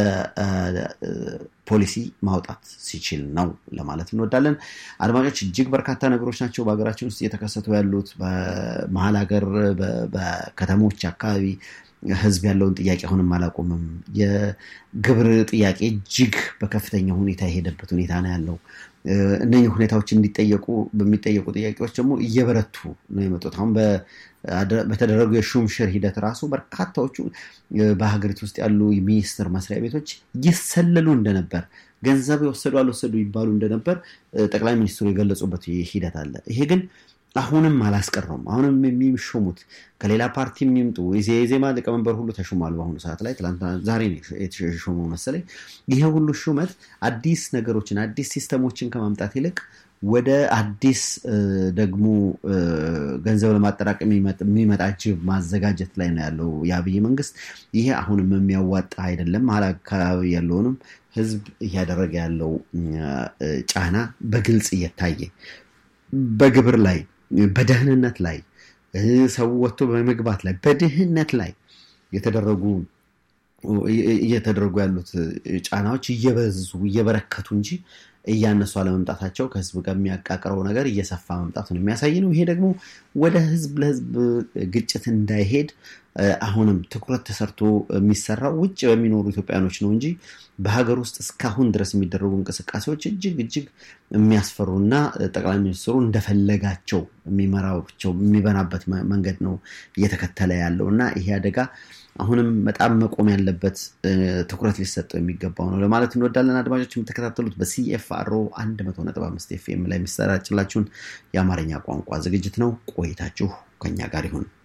ፖሊሲ ማውጣት ሲችል ነው ለማለት እንወዳለን። አድማጮች፣ እጅግ በርካታ ነገሮች ናቸው በሀገራችን ውስጥ እየተከሰቱ ያሉት። በመሀል ሀገር፣ በከተሞች አካባቢ ህዝብ ያለውን ጥያቄ አሁንም አላቆምም። የግብር ጥያቄ እጅግ በከፍተኛ ሁኔታ የሄደበት ሁኔታ ነው ያለው። እነኚህ ሁኔታዎች እንዲጠየቁ በሚጠየቁ ጥያቄዎች ደግሞ እየበረቱ ነው የመጡት። አሁን በተደረጉ የሹምሽር ሂደት ራሱ በርካታዎቹ በሀገሪቱ ውስጥ ያሉ ሚኒስቴር መስሪያ ቤቶች ይሰለሉ እንደነበር፣ ገንዘብ የወሰዱ አልወሰዱ ይባሉ እንደነበር ጠቅላይ ሚኒስትሩ የገለጹበት ሂደት አለ። ይሄ ግን አሁንም አላስቀረውም። አሁንም የሚሾሙት ከሌላ ፓርቲ የሚምጡ የዜማ ሊቀመንበር ሁሉ ተሹሟል። በአሁኑ ሰዓት ላይ ትናንትና ዛሬ የተሾመው መሰለኝ። ይሄ ሁሉ ሹመት አዲስ ነገሮችን አዲስ ሲስተሞችን ከማምጣት ይልቅ ወደ አዲስ ደግሞ ገንዘብ ለማጠራቀም የሚመጣ ጅብ ማዘጋጀት ላይ ነው ያለው የአብይ መንግስት። ይሄ አሁንም የሚያዋጣ አይደለም። መሀል አካባቢ ያለውንም ህዝብ እያደረገ ያለው ጫና በግልጽ እየታየ በግብር ላይ በደህንነት ላይ ሰው ወጥቶ በመግባት ላይ በድህነት ላይ የተደረጉ እየተደረጉ ያሉት ጫናዎች እየበዙ እየበረከቱ እንጂ እያነሱ አለመምጣታቸው ከህዝብ ጋር የሚያቃቅረው ነገር እየሰፋ መምጣቱን የሚያሳይ ነው። ይሄ ደግሞ ወደ ህዝብ ለህዝብ ግጭት እንዳይሄድ አሁንም ትኩረት ተሰርቶ የሚሰራው ውጭ በሚኖሩ ኢትዮጵያኖች ነው እንጂ በሀገር ውስጥ እስካሁን ድረስ የሚደረጉ እንቅስቃሴዎች እጅግ እጅግ የሚያስፈሩና ጠቅላይ ሚኒስትሩ እንደፈለጋቸው የሚመራቸው የሚበናበት መንገድ ነው እየተከተለ ያለው እና ይሄ አደጋ አሁንም በጣም መቆም ያለበት ትኩረት ሊሰጠው የሚገባው ነው ለማለት እንወዳለን። አድማጮች የምትከታተሉት በሲኤፍአርኦ 100.5 ኤፍኤም ላይ የሚሰራጭላችሁን የአማርኛ ቋንቋ ዝግጅት ነው። ቆይታችሁ ከኛ ጋር ይሁን።